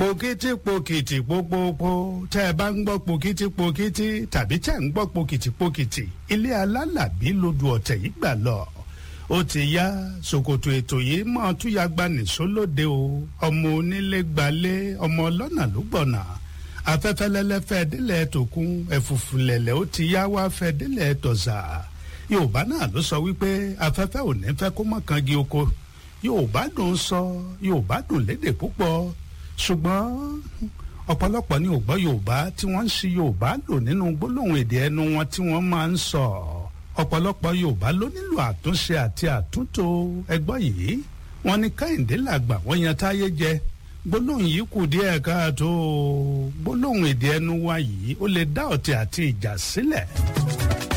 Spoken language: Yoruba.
pòkìtì pòkìtì pópópó tẹ́ ẹ bá ń gbọ́ pòkìtì pòkìtì tàbí tẹ́ ẹ ń gbọ́ pòkìtì pòkìtì ilé alálàbí lodò ọ̀tẹ̀ yìí gbà lọ ó ti yá ṣòkòtò ètò yìí mọ́ túyàgbá nìṣó lóde o ọmọ onílé gbalé ọmọ ọlọ́nà ló gbọ̀nà afẹ́fẹ́ lẹ́lẹ́fẹ́ délẹ̀ tòkun ẹ̀fùfù lẹ̀lẹ̀ ó ti yá wá fẹ́ délẹ̀ tọ̀sà yorùbá náà ló sọ wípé afẹ́fẹ́ ò ní fẹ́ kó mọ́ kangi oko yorùbá dùn sọ yorùbá dùn lédè púpọ̀ ṣùgbọ́n ọ̀pọ̀lọpọ̀ ní ògbọ́ yorùbá tí wọ́n ń ṣi yorùbá lò nínú gbólóhùn èdè ẹnu wọn tí wọ́n máa ń sọ ọ̀pọ̀lọpọ̀ yorùbá ló nílò àtúnṣe àti àtúntò ẹgbọ́ yìí wọ́n ní kẹ́hìndé làgbà wọ́n yan táyé jẹ gbólóhùn yìí kù díẹ̀ káàtó gbólóhùn èdè ẹnu wa yìí ó lè dá ọ̀tẹ̀ àti ìjà sílẹ̀.